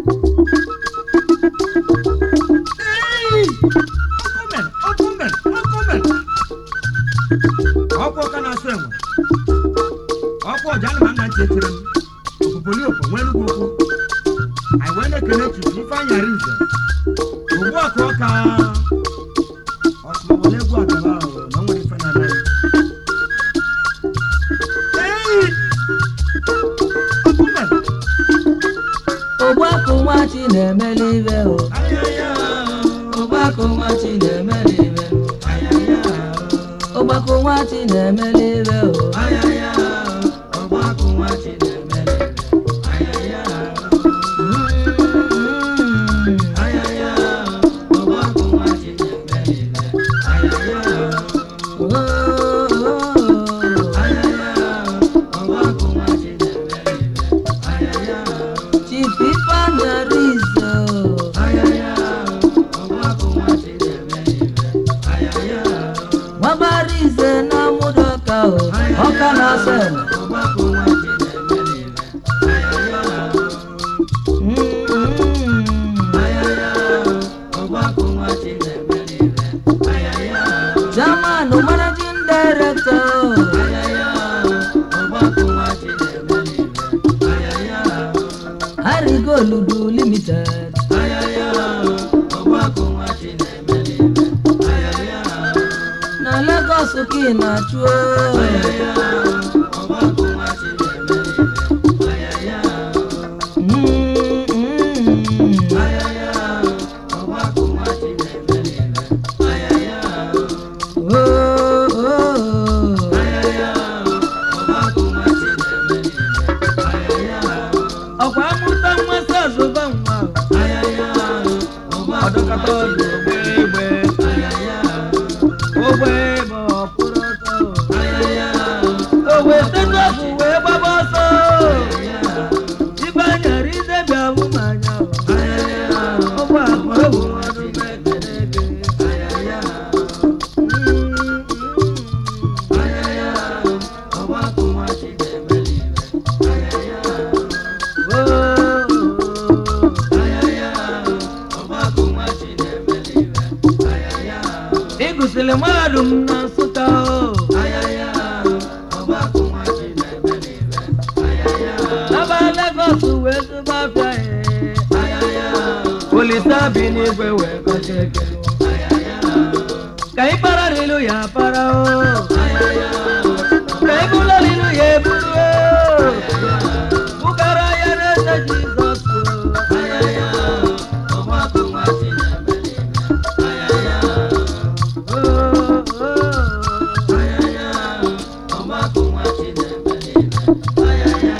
ọkwa ọka na-asụ enwe ọkwa ọja na nna ntị etiri m okpukpoli okpo nwee nnukwu okwu anyị wee na-ekele chifu ifeanyị arinze ugbu a ka ọka ọsụmawale egwu agaba ahụ na o nwere ife na-eme Ei! Ọkụme! Ọgbakọ nwa chi na-emeli ibe o. Ayaya! Ọgbakọ nwa chi na-emeli ibe o. Ayaya! Ọgbakọ nwa chi na-emeli ibe o. Ayaya! Ọgbakọ nwa chi na-emeli ibe. Ayaya! Mm. Ayaya! Ọgbakọ nwa chi na-emeli ibe. Ayaya! Oh, oh, oh. Ayaya! Ọgbakọ nwa chi na-emeli ibe. Ayaya! Chief Ifeanyi Arinze o. Ayaya! Ọgbakọ nwa chi na-emeli ibe. Ayaya! Nwaba Arinze na Mụdọka o. Ọka na-asọ enwe. Ọgbakọ nwa chi na-emeli ibe. Ayaya! Mm, mm. Ayaya! Ọgbakọ nwa chi na-emeli ibe. Ayaya! Chairman Managing Director o. Ayaya! Ọgbakọ nwa chi na-emeli ibe. Ayaya! Arigoludu Limited. Ayaya! Ọgbakọ nwa chi na-emeli ibe. Ayaya! Na Lagos ka ị na-achụ o. Ayaya! Ọgbakọ nwa chi na-emeli ibe. Ayaya! Mm, mm. Ayaya! Ọgbakọ nwa chi na-emeli ibe. Ayaya! Oh, oh, oh. Ayaya! Ọgbakọ nwa chi na-emeli ibe. Ayaya! Ọkwa amụta nwa sị azụba nwa o. Ayaya! Ọgbakọ Ọdọkata nwa chi ọdụ ogbe egbe. Ayaya! Ogbe egbe ọkwụrụ ọtọ o. Ayaya! Ogbe tetu ọfụ wee gbaba ọsọ o. Ayaya! Ifeanyi Arinze bịa hụ m anya o. Ayaya! Ọgba akwa egwu Ọgbakọ nwa ọdụ chi m ekele gị. Ayaya! Mm, mm. Ayaya! Ọgbakọ nwa chi na-emeli ibe. Ayaya! Oh, oh. Ayaya! Ọgbakọ nwa chi na-emeli ibe. Ayaya! Ị gụsịrị mahadum na Nsụka o. Ayaya! Ọgbakọ nwa chi na-emeli ibe. Ayaya! Aba Lagos wee zụba afịa ya. Ayaya! Olisa bi n'igwe wee gọzie gị. Ayaya! Ka ị pararilu ya para o. Ayaya! Ka ị bulalilu ya ebulu o. Bugara ya n'eze Jizọs o. Ayaya! Ọgbakọ nwa chi na-emeli ibe. Ayaya! Oh, oh. Ayaya! Ọgbakọ nwa chi na-emeli ibe. Ayaya!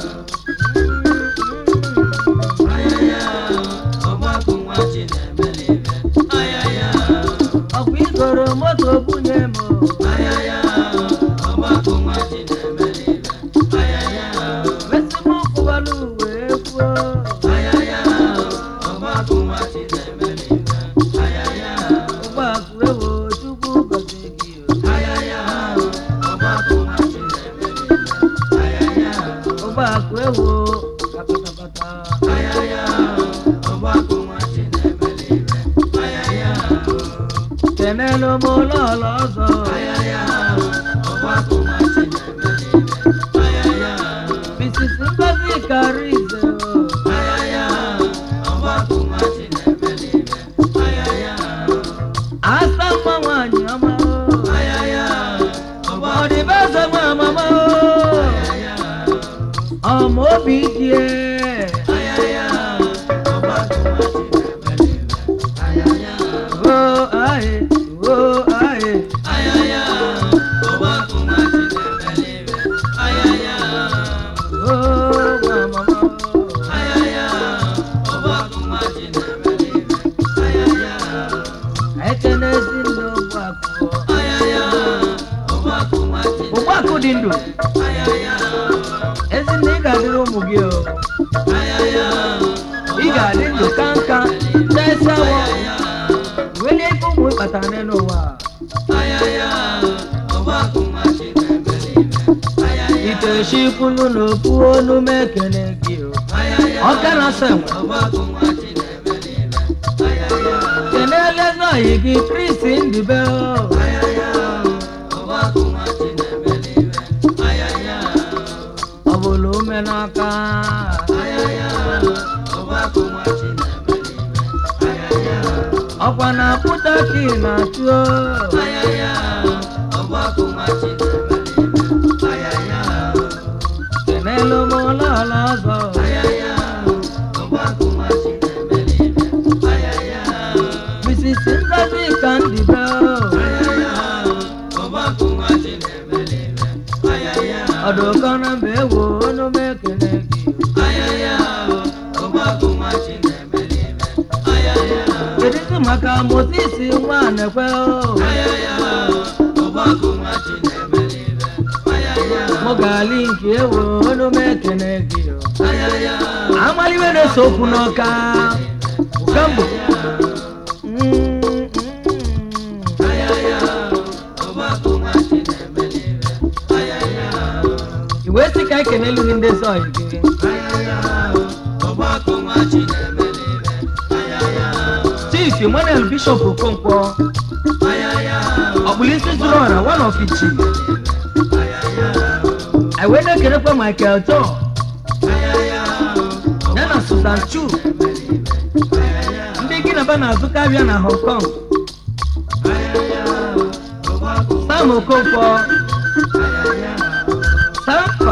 Ayaya! Ọgbakọ nwa chi na-emeli ibe. Ayaya! Ọkwa igoro moto bunye m o. Ayaya! Ọgbakọ nwa chi na-emeli ibe. Ayaya! Wesị m kwụbalụ wee kwuo. Ayaya! Ọgbakọ nwa chi na-emeli ibe. Ayaya! Ụgbọ akụ ewo Chukwu gọzie gị o. Ayaya! Ọgbakọ nwa chi na-emeli ibe. Ayaya! Ụgbọ akụ ewo kapatakpata. Ayaya! Ọgbakọ nwa chi na-emeli ibe. Ayaya! Kenelu m ụlọ ọlọ ọzọ. Ayaya! Ọgbakọ nwa chi na-emeli ibe. Ayaya! Mrs. Ngozi Karize o. Ayaya! Ọgbakọ nwa chi na-emeli ibe. Ayaya! Asa nwa nwanyị ọma o. Ayaya! Ọgbakọ Ọdịbeze nwa mama o. Ayaya! Ọma obi die. Ayaya! Ọgbakọ nwa chi na-emeli ibe. Ayaya! O aye, o aye. Ayaya! Ọgbakọ nwa chi na-emeli ibe. Ayaya! O nwa mama o. Ayaya! Ọgbakọ nwa chi na-emeli ibe. Ayaya! Ekene ezi ndị ogbu akụ. Ayaya! Ọgbakọ nwa chi Ogbu akụ dị ndụ. Ayaya! Ezi ndị ị ga-adịrị ụmụ gị o. Ayaya! Ị ga-adị ndụ ka nka. Tesa wọ. Welie ike ụmụ ịkpata n'elu ụwa. Ayaya! Ọgbakọ nwa chi na-emeli ibe. Ayaya! Iteshi kwulu n'okwu onu m ekele gị o. ọka na-asa enwe kenele zọghị gị kristi ndube ọ bụla ume n'aka ọkwa na pụta ka ị na-achụ kenele m ụlọọla ọzọ Mrs. Ngozi ka ndibe ọdụkọ na mba ewo onume ekele gị kedụzi maka Moses nwa nekwe mụ ga-alị nke ewo onume ekele gị amaliwe na-ese okwu n'ọka kambo iwe sị ka ekenelu gị ndị zọị gị chief emmanuel bishop okonkwo ọkpụlisi zuru ọra one of ichi iwe na-ekenekwa michael john ya na susan chu ndị gị na ba na-azụkarịa na hong kong sam okonkwo samfa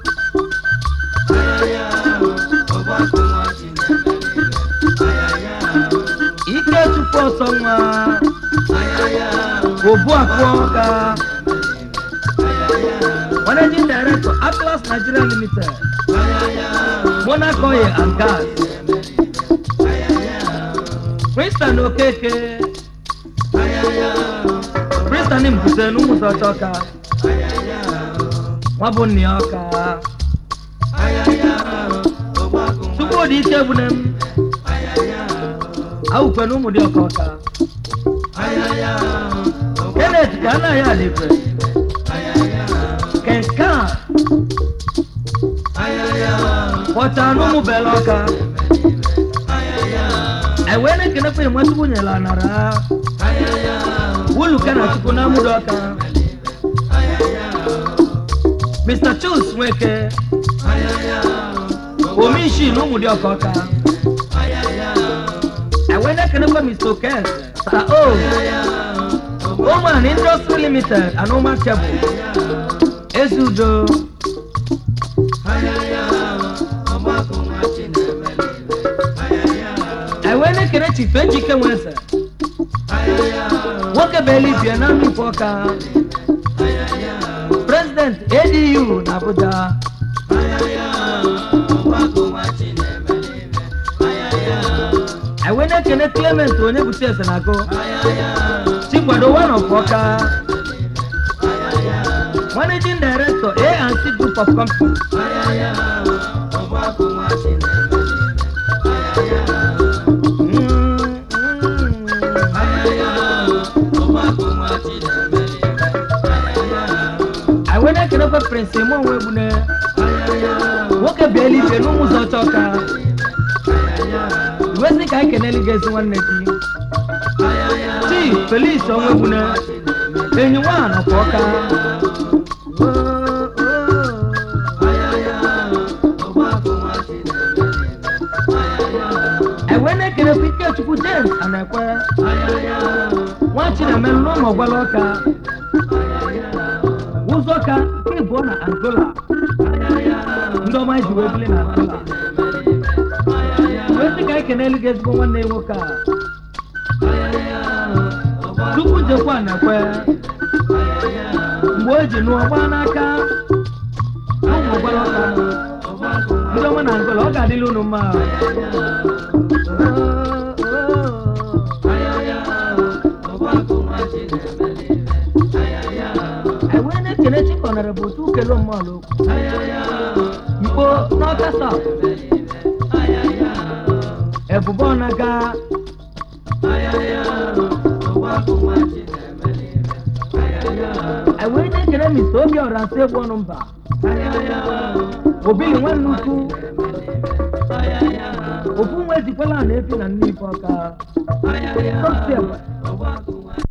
ike tupu ọsọ nwa obu akpụọ ka managing director atlas nigeria limited monaco oil and gas Princeton okeke Princeton mbuse n'ụmụzọ ọka nwa bụ nne ya ọka chukwudị ike bune m awụkwe na ụmụ dị ọka ọka kenneth ka anaghị alekwe kenka pọta n'ụmụ bela ọka ewee na-ekenekwa ịmasịkwu nyela nara wuluka na chukwu na amụdị ọka mr chus nweke omishi na ụmụ dị ọka ọka ewee na-ekenekwa mr okez sa o oman industry limited and oman cable ezudo ewee na-ekene chifu ejike nweze nwoke bụ elibie na nnukwu ọka president adu na abuja ewee na-ekene clement onye bụchi eze na agụ chikwado one of ọka managing director a&c group of companies Mm, mm. ewee na-ekenekwa prince ime onwe egbune nwoke bịa eluigwe n'ụmụ ụzọ chọka iwezi ka anyị keneli gị ezi nwanne gị chief felis onwe egbune enyi nwa nọkwa ọka ewee na-ekenekwa ikechukwu james anekwe nwa chinemelu n'ụmụ ọgwala ọka ụzọ ka nke ịbụọ na angola ndị ọma ji wee bili na angola wee sị ka anyị kenelu gị ezigbo nwanne ya nwoke a tupu jekwa na-ekwe mgbe o ji nụọ gbaa n'aka ụmụ ọgbara ọka ndị ọma na angola ọ ga-adịla unu mma ewee na-ekele chikọnara bụ otu ukele mmadụ mkpo n'ọka saut ebube ọnaga ewee na-ekele mr obi ọra nsị egwu ọnụ mba obili nwanne ukwu ejikwala na efi na nne ife ọka Tosi ekwe.